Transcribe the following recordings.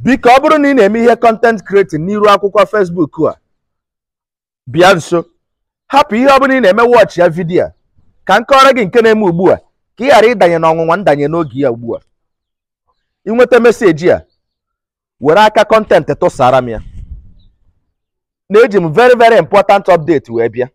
biko ọ bụrụ na ị na-eme ihe content creating n'iru akwụkwọ Facebook a bịa nso hapụ ihe ọ bụla ị na-eme wọchị ya vidiyo a ka m kọọrọ gị nke na-eme ugbu a ka ị ghara ịdanye n'ọnwụnwa ndanye n'oge ya ugbu a ịnweta meseji a were aka content tụsara m ya na-eji m very very important update wee bịa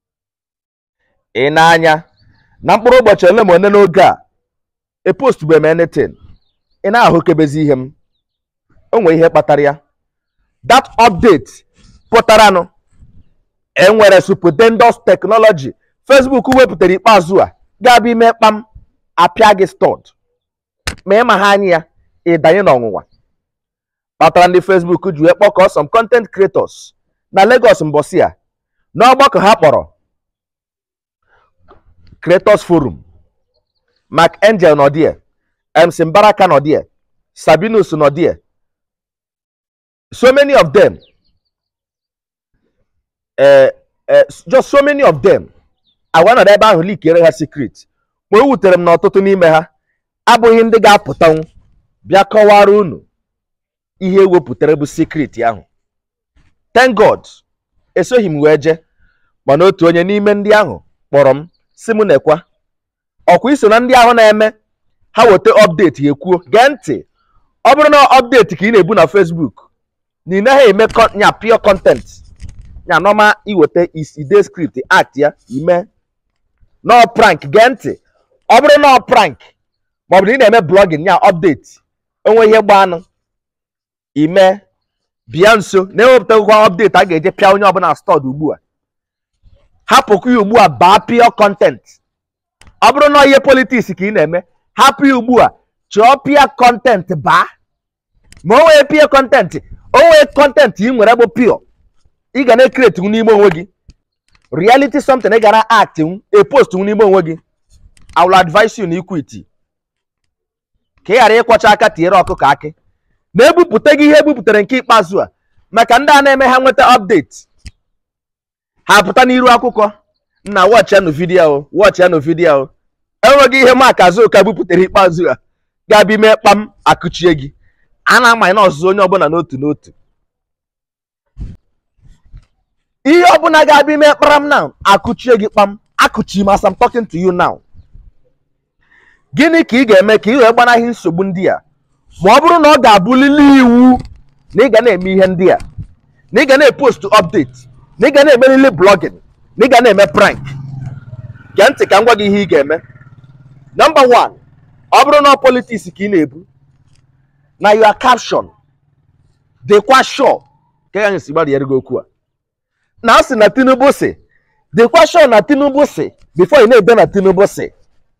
ị na-anya na mkpụrụ ụbọchị ole ma ole n'oge a epostube m anything ị na-ahụkebezi ihe m o nwere ihe kpatara ya that update pụtaranụ enwere stupendous technology Facebook wepụtara ikpeazụ a ga-abịa ime kpam apịa gị stọd ma ịma ha anya ya ịdanye n'ọnwụnwa kpatara ndị Facebook ji wee kpọkọọ some content creators na Lagos mbọsị a n'ọgbakọ ha kpọrọ Creators Forum Mark Angel nọ die MC Mbaraka nọ die Sabinus nọ die so many of them eh, eh, just so many of them agwa nọrọ ebe ahụ likere ha secret ma o wutere m na ọtụtụ n'ime ha abụghị ndị ga-apụtanwu bịa kọwara unu ihe ewepụtara bụ secret ahụ thank god esoghị m wee jee mana otu onye n'ime ndị ahụ kpọrọ m si m nekwa ọkwa iso na ndị ahụ na-eme ha weta update ya ekwuo gee ntị ọ bụrụ na update ka ị na-ebu na Facebook na ị naghị eme con- nya pure content nya nọma iweta ide script act ya ime nọ prank gee ntị ọ bụrụ na ọ prank maọbụ na ị na-eme blogging nya update onwe ihe gbanụ ime bịa nso na-ewepụtakwa update a ga-eje pịa onye ọbụla stọd ugbu a hapụkwa ya ugbu a baa pure content ọ bụrụ na ihe politiks ka ị na-eme hapụ ya ugbu a chọọ pure content baa ma o nwee pure content o nwee content ị nwere bụ pure ị ga na-ekreti n'ime onwe gị reality something ị gara act a post n'ime onwe gị I will advise you na equity ka ị ghara ịkwọcha aka tinyere ọkụkọ akị na-ebupụta gị ihe ebupụtara nke ikpeazụ a maka ndị a na-eme ha nweta update ha pụta n'iru akwụkwọ nna wọchị ya nụ vidiyo o wọchị ya nụ vidiyo o enweghị ihe Mark Azuka bupụtara ikpeazụ a ga-abịa ime kpam akụchie gị a na-amanye na ọzụzụ onye ọbụla n'otu n'otu ihe ọbụla ga-abịa ime kparam now akụchie gị kpam akụchi m as I'm talking to you now gịnị ka ị ga-eme ka ị wee gbanaghị nsogbu ndị a ma ọ bụrụ na ọ ga-abụlili iwu na ị ga na-eme ihe ndị a na ị ga na-epost update na ị ga na-emerili blogging na ị ga na-eme prank gee ntị ka m gwa gị ihe ị ga-eme number one ọ bụrụ na ọ politiks ka ị na-ebu na your caption dịkwa sure ka ya si gbarịere gị okwu a na a sị na Tinubu si dịkwa sure na Tinubu si before ị na-ede na Tinubu si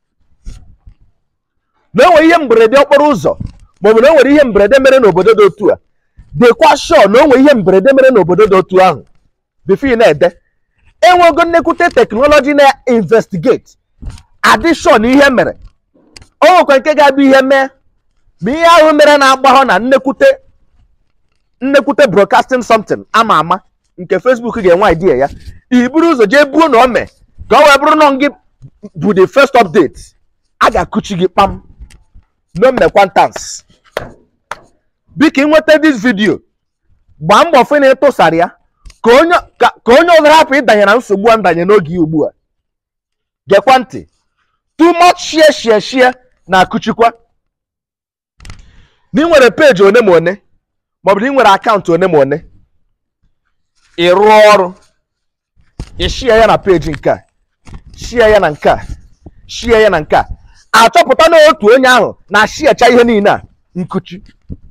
na enwere ihe mberede okporo ụzọ maọbụ na o nwere ihe mberede mere n'obodo dị otu a dịkwa sure na o nwere ihe mberede mere n'obodo dị otu ahụ before ị na-ede enwego nnekwute teknọlọji na-investigate adị sure na ihe mere o nwekwa nke ga-abụ ihe mee ma ihe ahụ mere na-agbahọ na nnekwute nnekwute broadcasting something ama ama nke Facebook ga-enwe idea ya i buru ụzọ jee buo na o mee ka ọ wee bụrụ na gị bụ the first update a ga-akụchi gị kpam no mekwantans biko ịnweta this video gbaa mbọ fụ na ịtụsara ya ka onye ka ka onye ọzọ hapụ ịdanye na nsogbu a ndanye n'oge ya ugbu a gekwa ntị too much share share share na-akụchikwa na ị nwere peji one ma one maọbụ na ị nwere akaụntụ one ma one ị rụọ ọrụ ị shia ya na peji nke a shia ya na nke a shia ya na nke a achọpụta na otu onye ahụ na-ashiacha ihe niile a nkuchi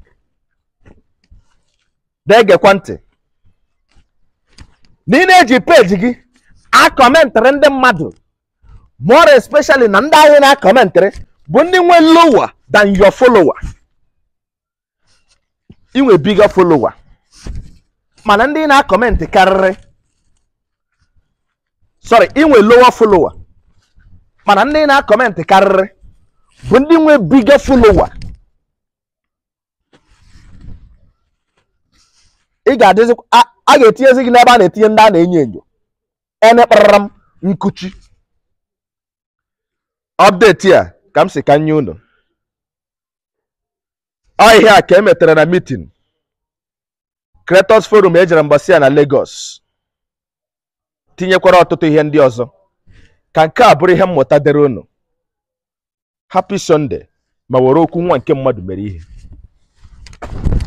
degekwa ntị na ị na-eji peji gị akọmentrị ndị mmadụ more especially na ndị ahụ na-akọmentrị bụ ndị nwe lower than your follower inwe bigger follower mana ndị na-akọmentị karịrị sorry inwe lower follower mana ndị na-akọmentị karịrị bụ ndị nwe bigger follower ị ga-adịzi a a ga-etinyezi gị n'ebe a na-etinye ndị a na-enyo enyo ene kparara m nkuchi update a ka m si ka nye unu ọ ihe a ka e metere na mitin Creators Forum ejere mbọsị ya na Lagos tinyekwara ọtụtụ ihe ndị ọzọ ka nke a bụrụ ihe mmụta dịrị unu happy Sunday ma were okwu nwa nke mmadụ mere ihe